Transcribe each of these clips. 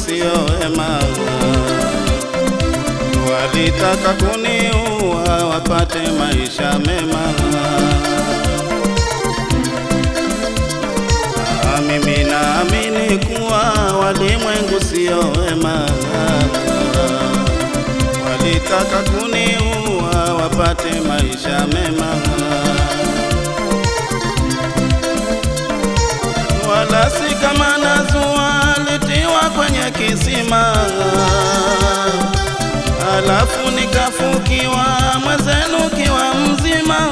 sio wema, walitaka kuniua wapate maisha mema. Ah, Mimi naamini kuwa walimwengu sio wema, walitaka kuniua wapate maisha mema. wala si kama nazua litiwa kwenye kisima, alafu nikafukiwa mwezenu kiwa mzima.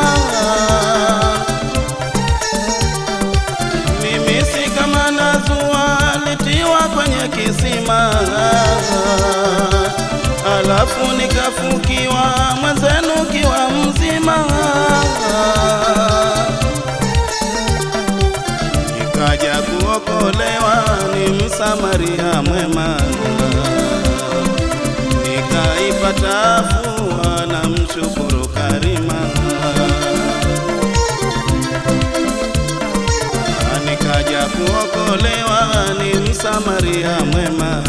Mimi si kama nazua litiwa kwenye kisima, alafu nikafukiwa mwezenu kiwa mzima nikaja kuokolewa, ni msamaria mwema, nikaipata afua na mshukuru Karima. Nikaja kuokolewa, ni msamaria mwema,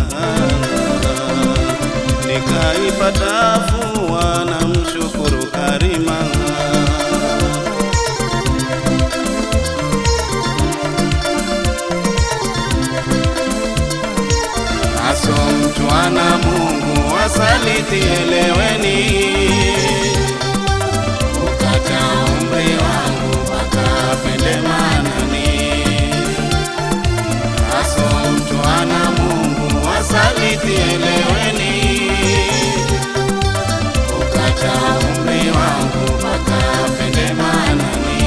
nikaipata afua na mshukuru Karima. Aso mtu ana Mungu wasaliti, eleweni. Ukata umri wangu mpaka pende manani. Aso mtu ana Mungu wasaliti, eleweni. Ukata umri wangu mpaka pende manani.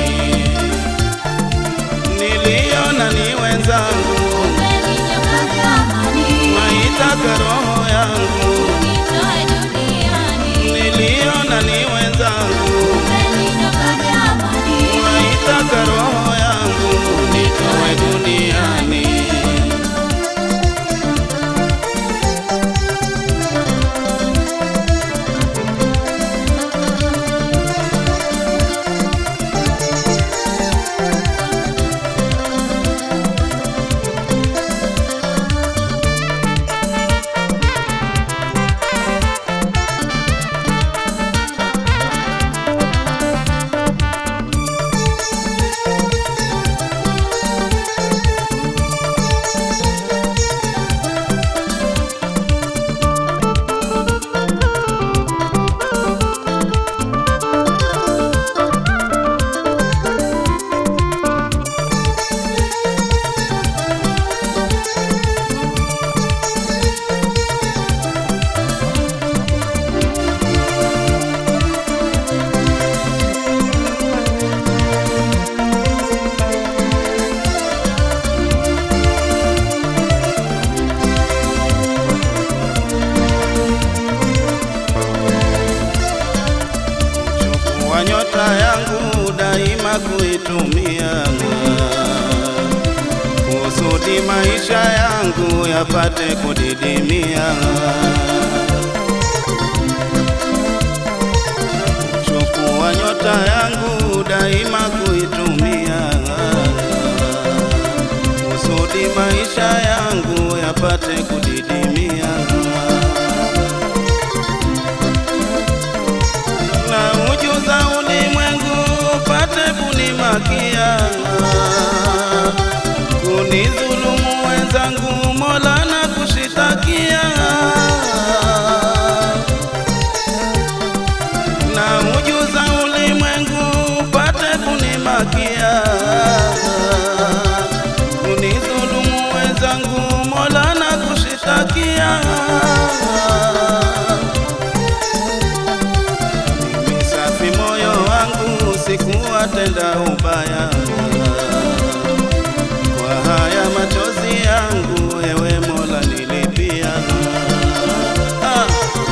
Niliona ni wenzangu maitaka roho yangu, niliona ni wenzangu, maitaka roho yangu nitoe duniani. Chukua nyota yangu daima kuitumia, kusudi maisha yangu yapate kudidimia. Chukua nyota yangu daima kuitumia, kusudi maisha yangu yapate kudidimia. na ujuza ulimwengu upate kunimakia, kunidhulumu wenzangu, Mola na kushitakia. Na ujuza ulimwengu upate kunimakia, kunidhulumu wenzangu, Mola na kushitakia. Mimi safi moyo wangu sikuwatenda ubaya, kwa haya machozi yangu ewe Mola nilipia. Ah.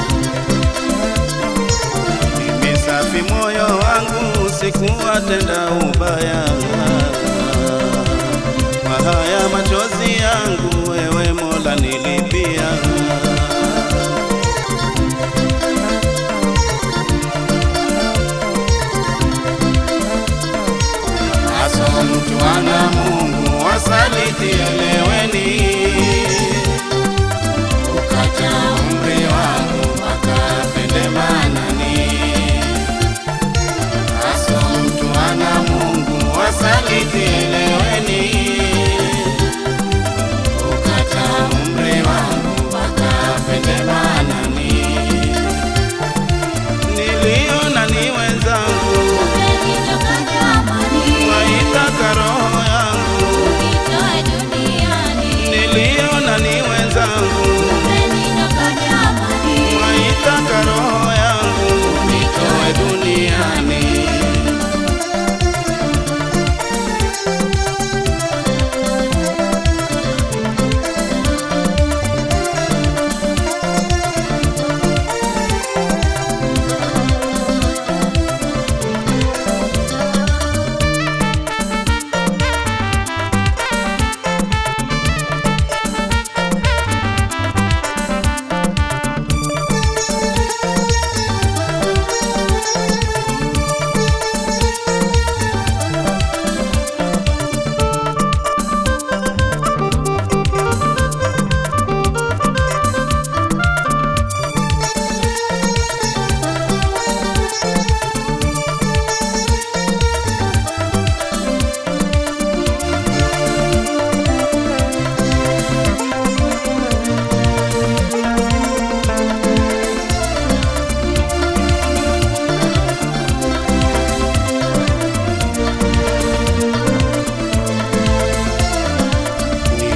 Mimi safi moyo wangu sikuwatenda ubaya, kwa haya machozi yangu ewe Mola nilipia. Aso mtu ana Mungu wasaliti, eleweni.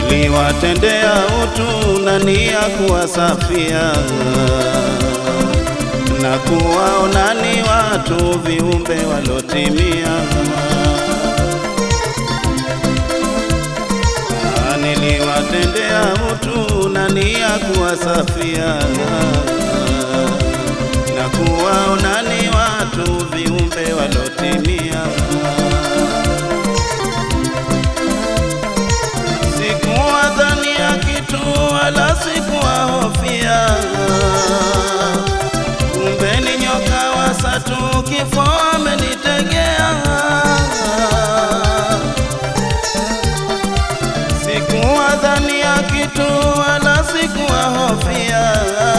niliwatendea utu na nia kuwasafia na kuwaona ni watu viumbe walotimia. Ah, Niliwatendea utu na nia kuwasafia na kuwaona ni watu viumbe walotimia. Sikuwadhania kitu wala sikuwahofia, kumbe ni nyoka wasatu, kifo amenitegea. Sikuwadhania kitu wala sikuwahofia,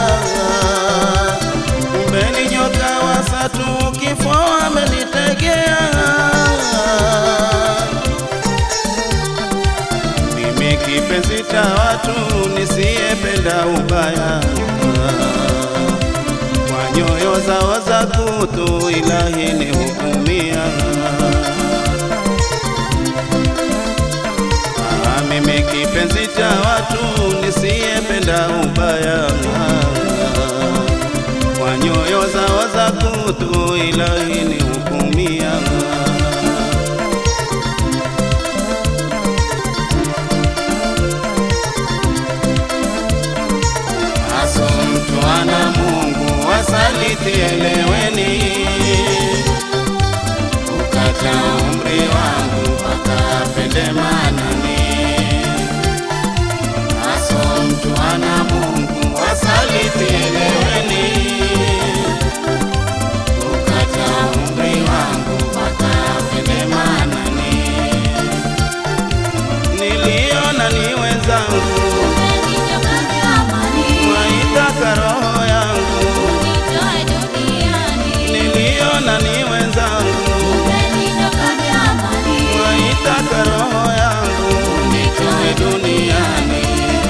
kumbe ni nyoka wasatu, kifo amenitegea. Mimi kipenzi cha watu nisiyependa ubaya, kwa nyoyo zao za kutu ilahi ni hukumia. Ah, Mimi kipenzi cha watu nisiyependa ubaya, kwa nyoyo zao za kutu ilahi ni hukumia. Aso mtu ana Mungu wasaliti, eleweni, ukata umri wangu mpaka apende manani. Aso mtu ana Mungu wasaliti, eleweni, ukata umri wangu mpaka apende manani. Niliona ni wenzangu mwaitaka roho yangu, niliona ni wenzangu mwaitaka roho yangu nitoe duniani.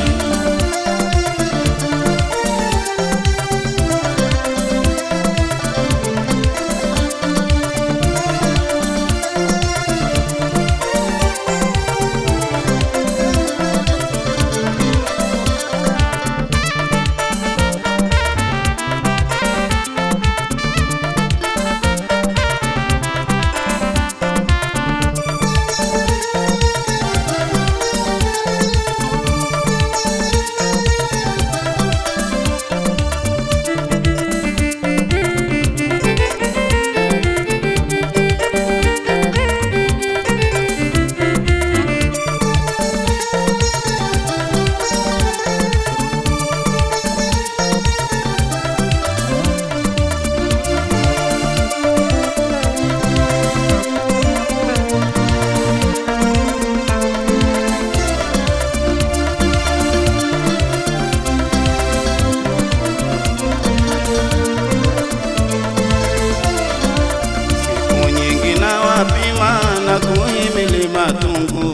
Siku nyingi na wapima na kuhimili matungu,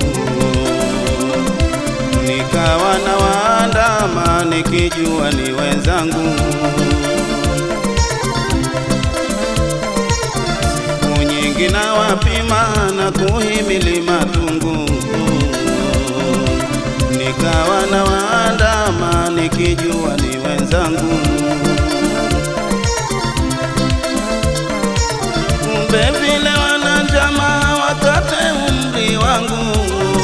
nikawa na waandama nikijua ni wenzangu. Siku nyingi na wapima na kuhimili matungu, nikawa na waandama nikijua ni wenzangu. kumbe vile wana njama wakate umri wangu,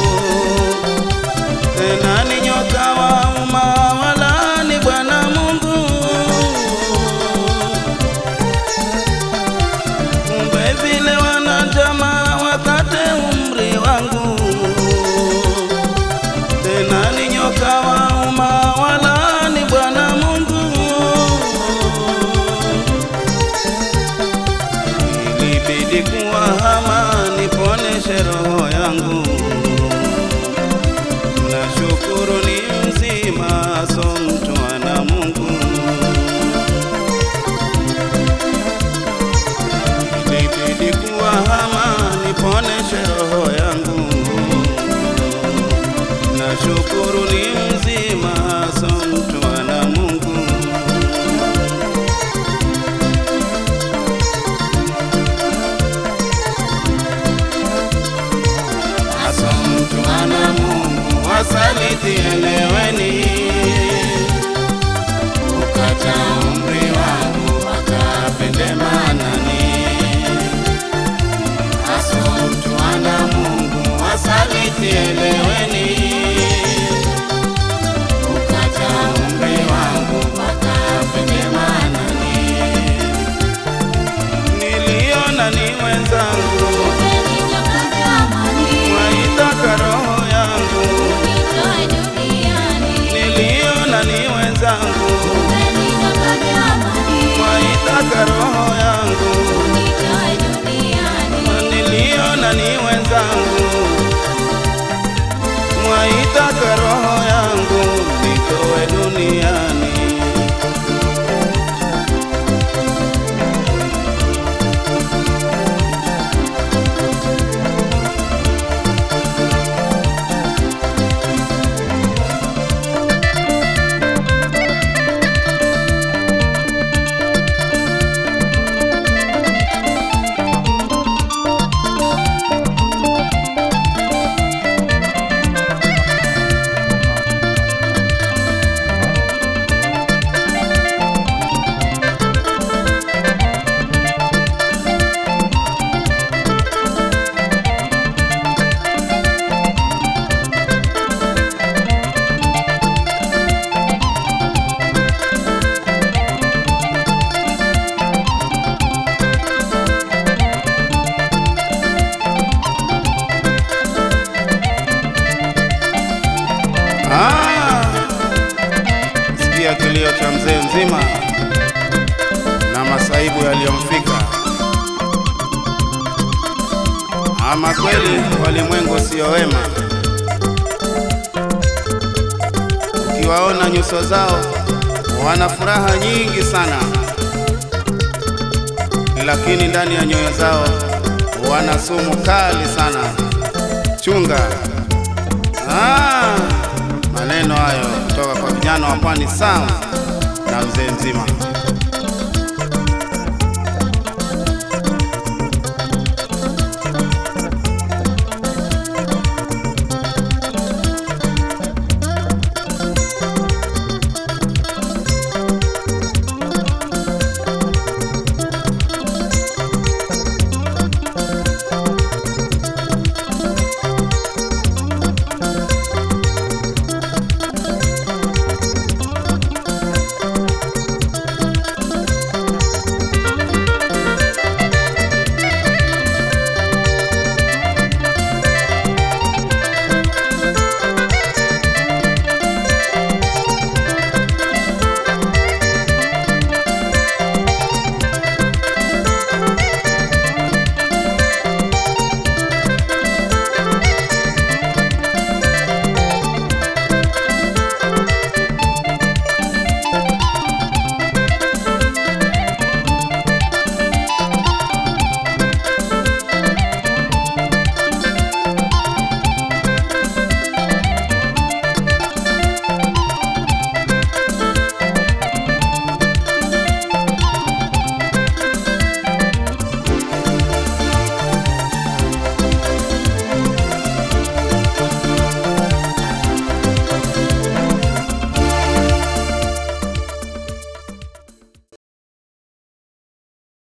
tena ni nyoka wa uma wala ni Bwana Mungu. Kumbe vile wana njama wakate umri wangu, tena ni nyoka wa uma wala ni Bwana Mungu. ilibidi kuwahama niponeshe roho yangu. Nashukuru ni mzima, so mtu ana Mungu. Ilibidi kuwahama niponeshe roho yangu. Nashukuru ni mzima, so mtu ana Mungu. Aso mtu ana Mungu wasaliti yangu, mwaitaka roho yangu nitowe duniani. Ah, sikia kilio cha mzee mzima na masaibu yaliyomfika. Ama kweli walimwengu sio wema, ukiwaona nyuso zao wana furaha nyingi sana, lakini ndani ya nyoyo zao wana sumu kali sana. Chunga. Ah, maneno hayo kutoka kwa vijana wa Pwani Sound na mzee mzima.